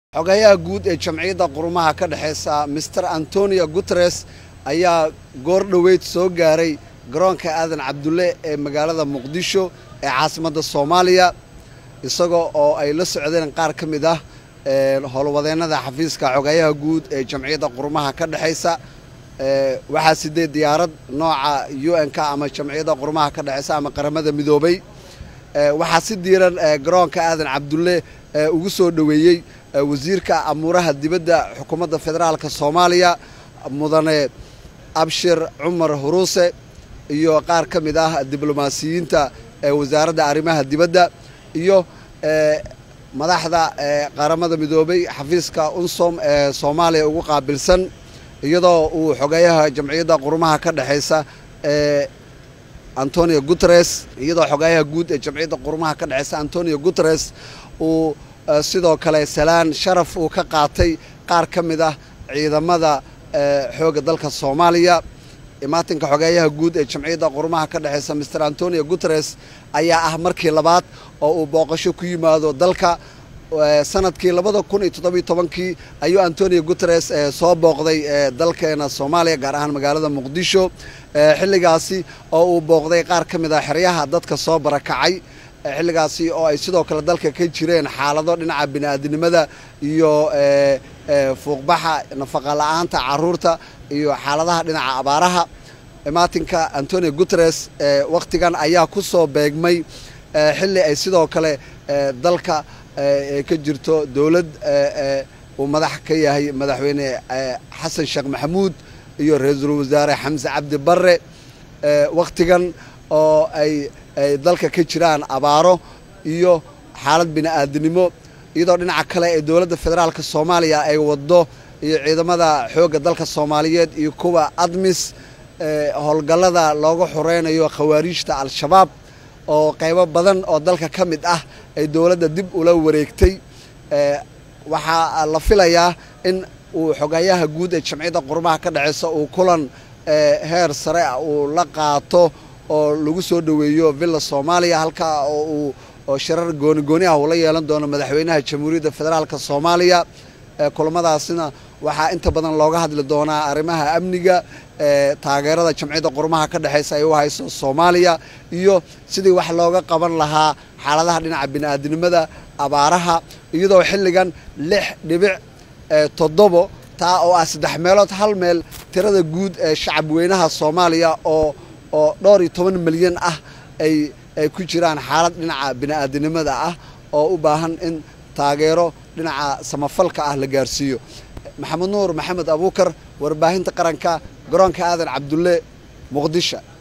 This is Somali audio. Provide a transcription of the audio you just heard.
xogayaha guud ee jamciyadda qurumaha ka dhexeysa master antonio guteres ayaa goor dhoweyd soo gaaray garoonka aadan cabdulle ee magaalada muqdisho ee caasimadda soomaaliya isagoo oo ay la socdeen qaar ka mid ah howlwadeennada xafiiska xogayaha guud ee jamciyadda qurumaha ka dhexeysa waxaa sidee diyaarad nooca u n k ama jamciyadda qurumaha ka dhexeysa ama qaramada midoobay waxaa si diiran garoonka aadan cabdulle ugu soo dhoweeyey wasiirka amuuraha dibadda xukuumadda federaalka soomaaliya mudane abshir cumar huruuse iyo qaar ka mid ah diblomaasiyiinta wasaaradda arrimaha dibadda iyo madaxda qaramada midoobay xafiiska unsom ee soomaaliya ugu qaabilsan iyadoo uu xogeeyaha jamciyadda qurumaha ka dhexeysa ee antonio guteres iyadoo xogeeyaha guud ee jamciyadda qurumaha ka dhexeysa antonio guteres uu sidoo kale salaan sharaf uu ka qaatay qaar ka mid ah ciidamada xoogga dalka soomaaliya imaatinka xogeeyaha guud ee jamciyadda qurumaha ka dhexeysa master antonio guteres ayaa ah markii labaad oo uu booqasho ku yimaado dalka sanadkii labada kun iyo toddobiyo tobankii ayuu antonio guteres soo booqday dalkeena soomaaliya gaar ahaan magaalada muqdisho xilligaasi oo uu booqday qaar ka mid ah xeryaha dadka soo barakacay xilligaasi oo ay sidoo kale dalka ka jireen xaalado dhinaca bini'aadinimada iyo fuuqbaxa nafaqa la'aanta caruurta iyo xaaladaha dhinaca abaaraha imaatinka antonio guteres wakhtigan ayaa ku soo beegmay xilli ay sidoo kale dalka ka jirto dowlad uu madax ka yahay madaxweyne xasan sheekh maxamuud iyo ra-iisul wasaare xamse cabdi barre wakhtigan oo ay ay dalka ka jiraan abaaro iyo xaalad bini'aadinimo iyadoo dhinaca kale ee dowladda federaalka soomaaliya ay waddo iyo ciidamada xoogga dalka soomaaliyeed iyo kuwa admis howlgallada looga xoreynayo khawaariijta al-shabaab oo qaybo badan oo dalka ka mid ah ay dowladda dib ula wareegtay waxaa la filayaa in uu xogeeyaha guud ee jamciyadda qurumaha ka dhexeysa uu kulan heer sare ah uu la qaato oo lagu soo dhoweeyo villa soomaaliya halkaa oo uu oo shirar gooni gooni ah uu la yeelan doono madaxweynaha jamhuuriyadda federaalka soomaaliya kulamadaasina waxaa inta badan looga hadli doonaa arrimaha amniga taageerada jamciyadda qurumaha ka dhexeysa ay u hayso soomaaliya iyo sidii wax looga qaban lahaa xaaladaha dhinaca bini'aadinimada abaaraha iyadoo xilligan lix dhibic toddobo taa oo ah saddex meelood hal meel tirada guud ee shacab weynaha soomaaliya oo oo dhowr iyo toban milyan ah ay ay ku jiraan xaalad dhinaca bini'aadinimada ah oo u baahan in taageero dhinaca samafalka ah la gaarsiiyo maxamed nuur maxamed abuukar warbaahinta qaranka garoonka aadan cabdulle muqdisho